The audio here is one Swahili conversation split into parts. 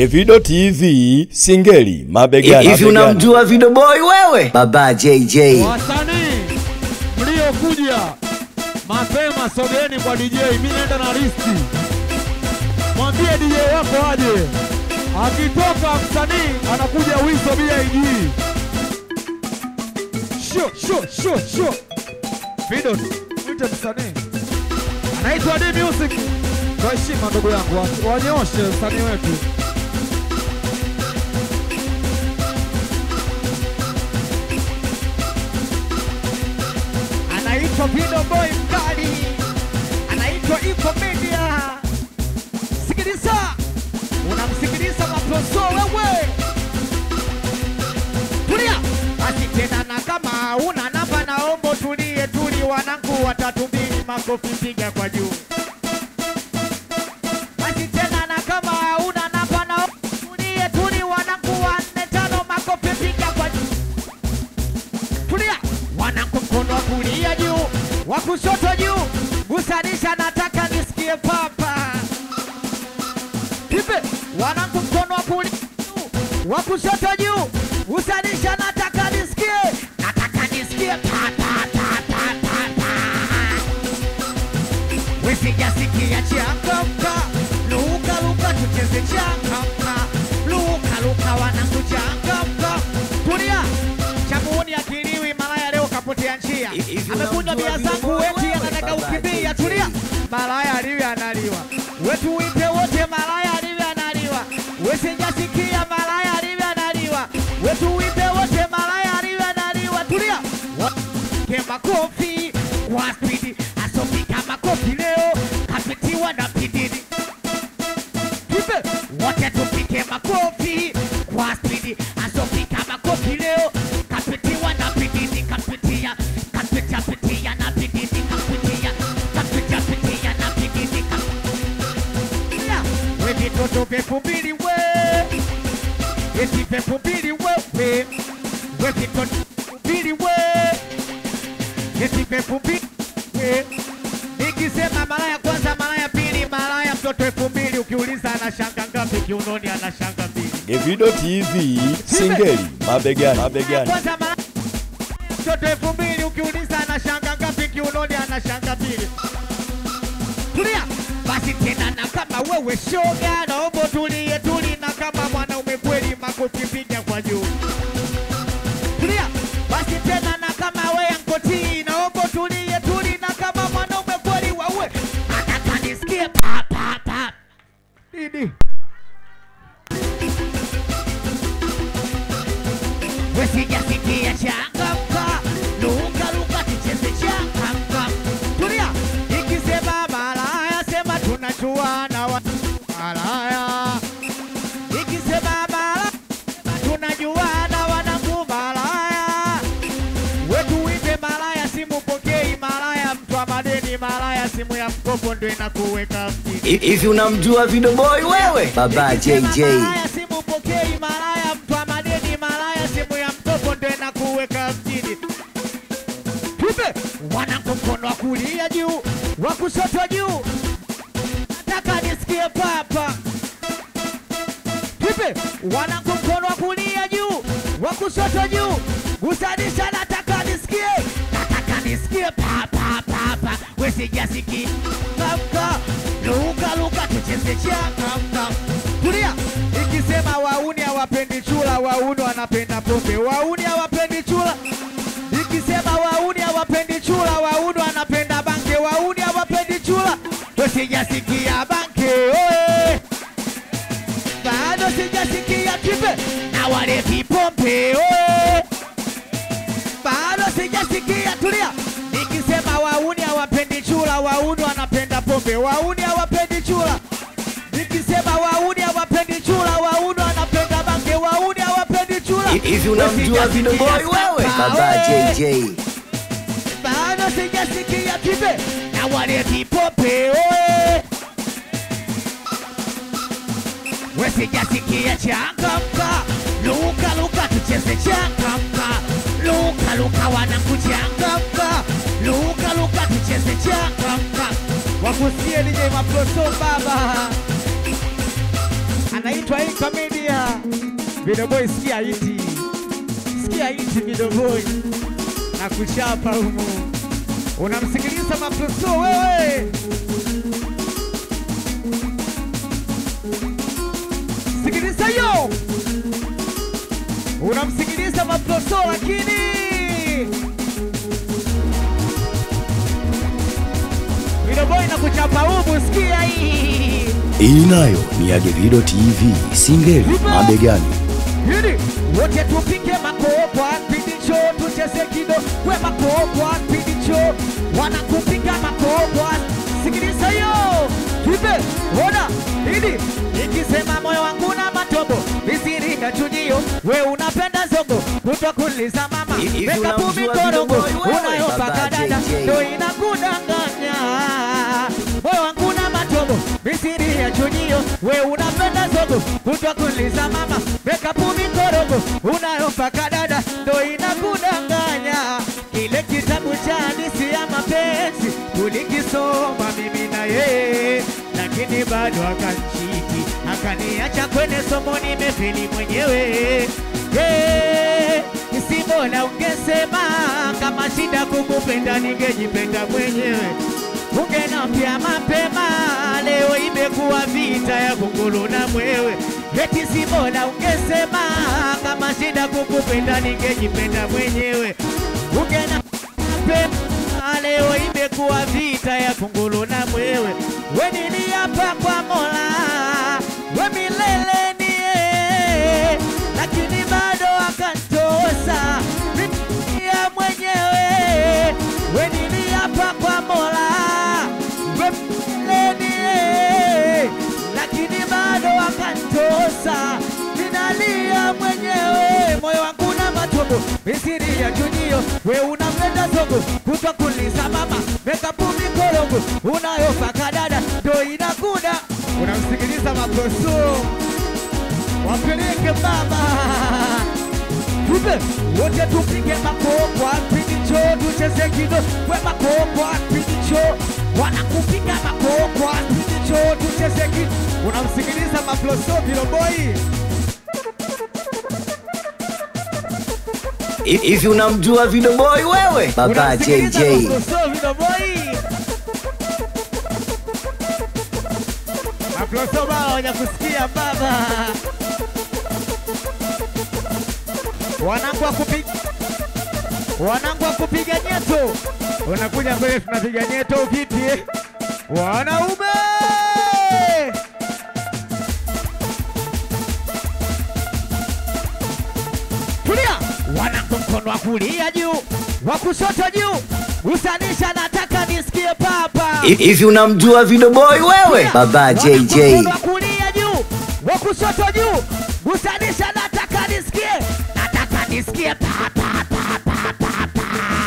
Evido TV Singeli mabegani. Hivi mabegani. unamjua Video Boy wewe? Baba JJ. Wasanii mliokuja mapema, sogeeni kwa DJ. Mimi naenda na listi, mwambie DJ wako aje. Akitoka msanii anakuja Wiso BIG. Sho sho sho sho, Video mwite msanii anaitwa D Music. Kwa heshima ndugu yangu, wa- wanyoshe msanii wetu. anaitwa Video Boy mkali, anaitwa Info Media. Sikiliza, unamsikiliza maproso wewe, tulia basi tena, na kama una namba naomba tulie, tuli wanangu watatu mbili, makofi piga kwa juu. Basi tena, na kama una namba naomba tulie, tuli wanangu wanne tano, makofi piga kwa juu kulia, wanangu mkono wa kulia juu, wa kushoto juu, gusanisha, nataka nisikie papa. Hivi wanangu mkono wa kulia juu, wa kushoto juu, gusanisha, nataka nisikie, nataka nisikie pa pa pa pa pa pa. Wisijasikia changamka, luka luka, tucheze changamka, luka luka, wanangu changamka, tulia chamuoni akiliwi malaya leo kapotea njia Hivi amekunywa bia unamjua zangu Video Boy weti wewe? anataka Baba ukimbia JJ. tulia malaya aliwi analiwa wetu wite wote malaya aliwi analiwa wesijasikia malaya aliwi analiwa wetu wite wote malaya aliwi analiwa tulia ke makofi kwa spidi asopika makofi leo kapitiwa na pididi Tupe wote tupike makofi kwa spidi, asopika makofi leo, kapitiwa na pididi, kapitia kapitia pitia na pididi, kapitia kapitia pitia na pididi, kapitia we vitoto pepo mbili we eti pepo mbili wewe we vitoto mbili we eti pepo mbili we Nikisema mara ya kwanza, mara ya pili, mara ya mtoto elfu mbili, ukiuliza anashanga ngapi kiunoni, anashanga mbili. Evido TV Singeli mabegani. mabegani. Kwanza mara mtoto elfu mbili, ukiuliza anashanga ngapi kiunoni, anashanga mbili. Tulia basi tena, na kama wewe shoga, naomba tulie tuli, na kama mwanaume kweli, makofi piga kwa juu. Tulia basi tena, na kama wewe ankoti, naomba tulie tuli, na kama mwanaume kweli, wawe nataka nisikie pa pa pa nini Wesijasikia changamka, luka luka, tucheze changamka. Tulia, ikisema malaya, sema tunajuana wa malaya. Ikisema malaya, sema tunajuana wanangu malaya. Wetu wimbe malaya, simu pokei malaya, mtu wa madeni malaya, simu ya mkopo ndo inakuweka mjini. Hivi unamjua Video Boy wewe? Baba Nikisema JJ. Malaya simu pokei malaya, mtu wa madeni malaya, simu ya mkopo ndo inakuweka mjini. Tupe wanangu, mkono wa kulia juu, wa kushoto juu, nataka nisikie papa. Tupe wanangu, mkono wa kulia juu, wa kushoto juu, gusanisha, nataka nisikie, nataka nisikie papa papa, wesijasikia kamka, luka luka, tucheze changamka. Tulia, ikisema wauni hawapendi chula, wauni wanapenda pombe, wauni hawapendi chula. Ikisema wauni hawapendi chula, wauni wanapenda banke, wauni hawapendi chula. Sijasikia banke, oe bado sijasikia kipe na wale vipombe oe, bado sijasikia. Tulia, nikisema wauni hawapendi chula, wauni wanapenda pombe, wauni hawapendi chula. Nikisema wauni hawapendi chula, wauni wanapenda bange, wauni hawapendi chula. Hivi unamjua Video Boy wewe? Baba JJ. Bado sijasikia kipe na wale vipope oe, we sijasikia changamka, luka luka, tucheze changamka, luka luka, wanangu changamka, luka luka, tucheze changamka, wakusikie DJ Maproso baba anaitwa Inka Media. Video boy, sikia hiti, sikia hiti video boy, na kuchapa humu. Unamsikiliza Mapluso wewe, sikiliza yo, unamsikiliza Mapluso lakini video boy na kuchapa humu, sikia hii Hii nayo ni ya Davido TV Singeli mabegani. Hili wote tupike makokwa pidicho tucheze kido we makokwa pidicho wanakupika makokwa sikiliza hiyo tuipe ona hili ikisema moyo wangu na matobo visiringa chujio we unapenda zogo kutwa kuliza mama Hivi weka unamjua pumi Video korongo Boy wewe? unayopaka Baba dada JJ. ndo inakudanganya moyo wangu na matobo misiri ya chujio we unapenda zogo kutwa kuliza mama weka pumi korogo unayopaka dada ndo inakudanganya kile kitabu cha hadithi ya mapenzi tulikisoma mimi na yeye lakini bado akanchiti akaniacha kwenye somo nimefeli mwenyewe Eh, si bora ungesema kama shida kukupenda ningejipenda mwenyewe ungenambia mapema, leo imekuwa vita ya kunguru na mwewe. Eti si bora ungesema kama shida kukupenda ningejipenda mwenyewe. Ungena mapema, leo imekuwa vita ya kunguru na mwewe. We niliapa kwa Mola, we milele ni yeye, lakini bado akantosa ya mwenyewe. We niliapa kwa Mola, we milele ni yeye, lakini bado akantosa. Ninalia mwenyewe, moyo wangu na matobo, misiri ya chujio. We unapenda zogo, kutwa kuliza mama, mekapu mikorogo, unayopaka dada, ndo inakuda. Unamsikiliza makoso, wapeleke baba tupe wote tupige makokwa pidicho tucheze kido we makokwa pidicho wanakupiga makokwa pidicho tucheze kido unamsikiliza maploso viloboi Hivi unamjua Video Boy wewe? Baba JJ. maploso viloboi maploso baba wenye kusikia baba wanangu wa kupiga wanangu wa kupiga nyeto unakuja mbele tunapiga nyeto vipi eh? wanaume tulia wanangu mkono wa kulia juu wa kushoto juu usanisha nataka nisikie papa Hivi unamjua Video Boy wewe? Baba JJ. Mkono wa kulia juu, wa kushoto juu, gusanisha, nataka nisikie, nataka nisikie pa pa pa pa pa pa.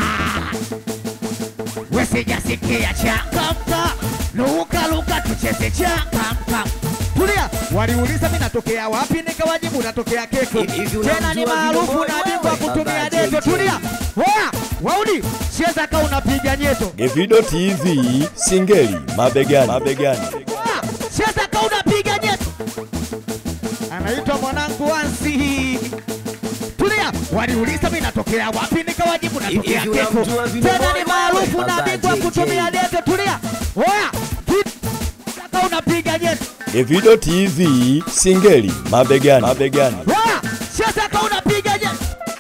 We sijasikia changamka, luka luka, tucheze changamka. Tulia, waliuliza mi natokea wapi, nikawajibu natokea Keko, Hivi tena ni unamjua maarufu Video Boy na bingwa wewe? kutumia Baba deto. JJ. Tulia, oya, waudi, cheza ka unapiga nyeto Davido TV Singeli mabegani. mabegani. cheza ka unapiga nyeto. Anaitwa mwanangu Wansi. Tulia, waliuliza mimi natokea wapi, nikawajibu natokea Hivi Keko, unamjua Video tena Boy ni maarufu wewe? na Baba bingwa JJ. kutumia deto. Tulia, oya, cheza ka unapiga nyeto. Davido TV Singeli mabegani. mabegani. Oya, cheza ka unapiga nyeto.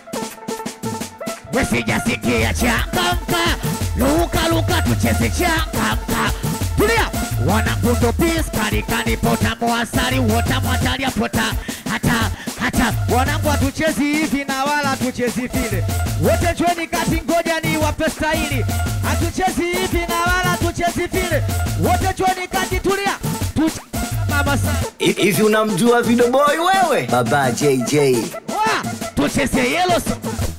We sijasikia changamka, luka luka, tucheze changamka. Tulia, wanakundo pis karikani pota moasari wota mwatalia pota hata hata wanangu hatuchezi hivi na wala hatuchezi vile, wote chweni kati, ngoja ni wape staili. Hatuchezi hivi na wala hatuchezi vile, wote chweni kati, tulia tucheze mama sana. Hivi unamjua Video Boy wewe? Baba JJ. Wa, tucheze yellow so-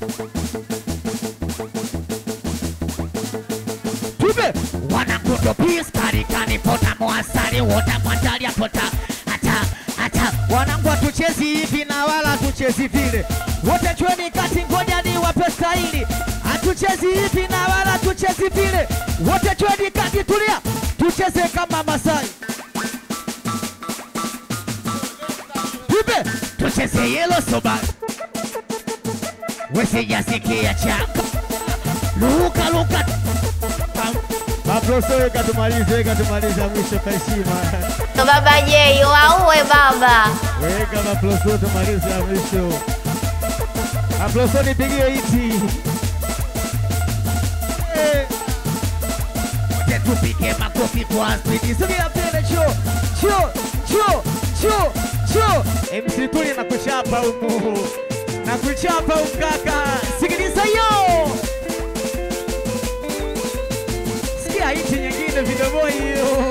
Tupe wanakundo pis karikani pota moasari wota mwatalia pota hata hata wanangu hatuchezi hivi na wala hatuchezi vile, wote chweni kati, ngoja ni wape staili. Hatuchezi hivi na wala hatuchezi vile, wote chweni kati, tulia tucheze kama Masai. yelo soba wesijasikia chaka luka luka Maproso weka tumalize, weka tumalize mwisho kwa heshima. Baba J, waue baba. Weka maproso tumalize ya mwisho. Maproso nipigie iti. Eh. Wote tupige makofi kwa spidi. Sogea mbele chuo. Chuo, chuo, chuo, chuo. MC Tuli na kuchapa humu. Na kuchapa ukaka. Sikiliza yo. Sikia iti nyingine vidoboi hiyo.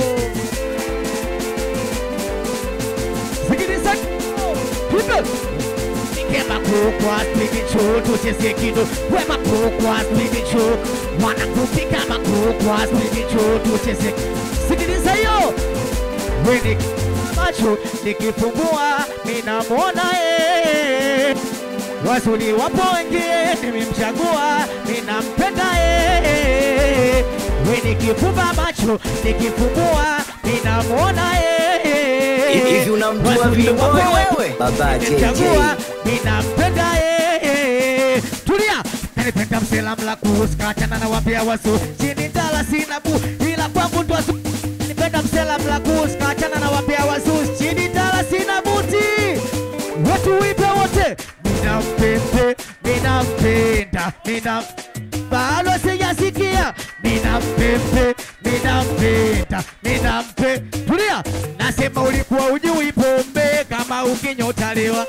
Sikiliza Hivyo Nikema kukwa spidi chu tucheze kido Wema kukwa spidi chu Wanakupika makukwa spidi chu tucheze Sikiliza hiyo Weni macho nikifungua ninamwona eh Wazuri wapo wengi nimemchagua ninampenda eh Weni nikifumba macho nikifungua ninamwona eh Hivi unamjua Wazuri Video wapo Boy wengi, wewe? Baba JJ. nimemchagua, ninampenda yeye. Tulia, nalipenda msela mlaku skachana na wapia wasu chini tala sina bu ila kwangu ndo asu nipenda msela mlaku skachana na wapia wasu chini tala sina buti watu wipe wote ninampende ninampenda nina bado sijasikia ninampende ninampenda ninampe tulia nasema ulikuwa ujui pombe kama ukinyotaliwa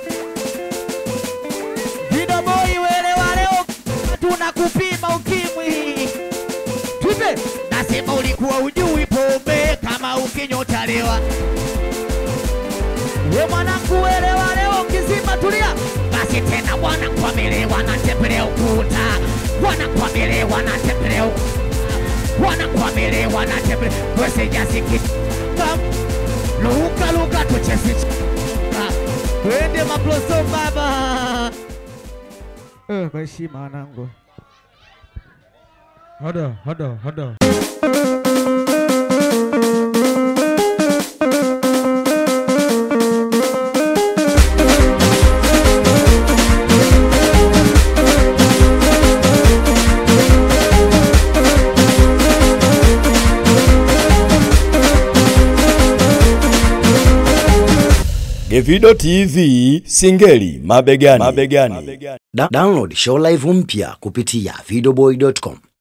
vidoboi welewa leo tunakupima ukimwi twipe nasema ulikuwa ujui pombe kama ukinyotaliwa we mwanangu welewa leo kizima tulia basi tena wanakwamelewa na tembele ukuta wanakwamelewa na tembele ukuta wanakwamelewa na tembele wesejasikitam luka luka tuchesi twende maploso baba Eh, kwa heshima wanangu Hada, hada, hada. Gevido TV Singeli mabegani. mabegani. Da download show live mpya kupitia videoboy.com.